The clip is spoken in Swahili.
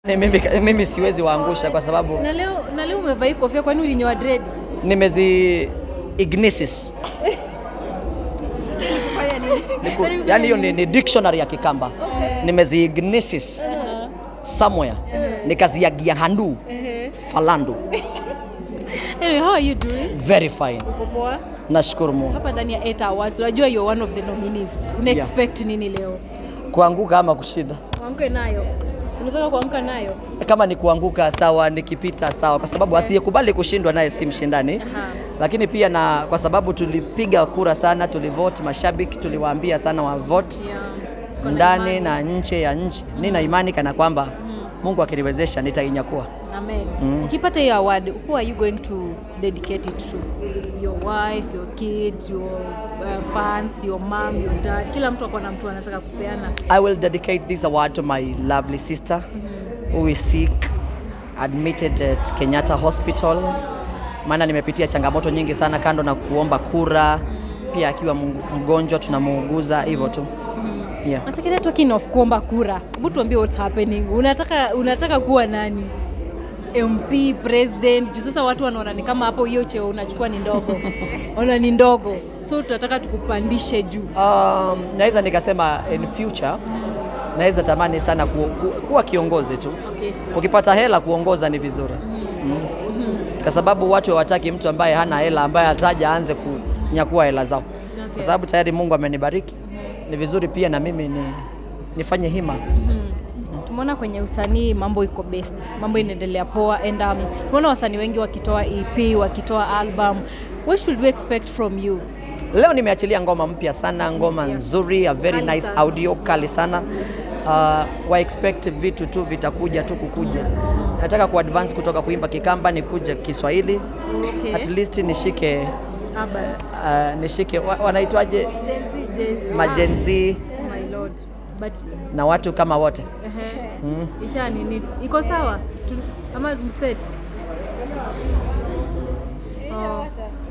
Ni mimi, mimi siwezi waangusha kwa sababu Na leo na leo umevaa hii kofia kwani ulinyoa dread? nimezi ignisis Fanya nini? Niku- yani hiyo ni, ni dictionary ya Kikamba nimezi ignisis somewhere nikaziagia handu falandu Anyway, how are you doing? very fine Uko poa? nashukuru Mungu Hapa ndani ya 8 Awards, unajua you're one of the nominees. Una Yeah. expect nini leo? kuanguka ama kushinda Kuamka nayo. Unataka kuamka nayo? kama ni kuanguka sawa nikipita sawa kwa sababu asiyekubali kushindwa naye si mshindani Aha. lakini pia na kwa sababu tulipiga kura sana tulivote mashabiki tuliwaambia sana wavote Yeah. ndani na nje ya nchi nina imani kana kwamba Mungu akiniwezesha nitainyakua Amen. Ukipata hiyo award, who are you going to dedicate it to? Your wife, your kids, your uh, fans, your mom, your dad. Kila mtu ako na mtu anataka kupeana. I will dedicate this award to my lovely sister who is sick admitted at Kenyatta Hospital. Maana nimepitia changamoto nyingi sana kando na kuomba kura, pia akiwa mg- mgonjwa tunamuuguza hivyo tu. Yeah. Masekena talking of kuomba kura. Hebu tuambie what's happening. Unataka unataka kuwa nani? MP, president. Juu sasa watu wanaona ni kama hapo hiyo cheo unachukua ni ndogo. Ona ni ndogo. So tunataka tukupandishe juu. Um, naweza nikasema in future naweza tamani sana ku, ku, kuwa kiongozi tu. Okay. Ukipata hela kuongoza ni vizuri mm. Kwa sababu watu hawataki mtu ambaye hana hela, ambaye hataja aanze kunyakua hela zao Okay. kwa sababu tayari Mungu amenibariki. Ni vizuri pia na mimi ni, nifanye hima. Tumeona kwenye usanii mambo iko best, mambo inaendelea poa and um, tumeona wasanii wengi wakitoa EP, wakitoa album. What should we expect from you? Leo nimeachilia ngoma mpya sana, ngoma nzuri, a very Kali nice sana. audio, kali sana. Uh, wa expect vitu tu vitakuja tu kukuja. Nataka ku advance kutoka kuimba Kikamba nikuje Kiswahili, Okay. at least nishike Aba. uh, nishike wa, wanaitwaje Gen Z, Gen Z. majenzi Oh my lord. But na watu kama wote. ehe. Isha nini? Iko sawa? Tu- Ama mset? Oh.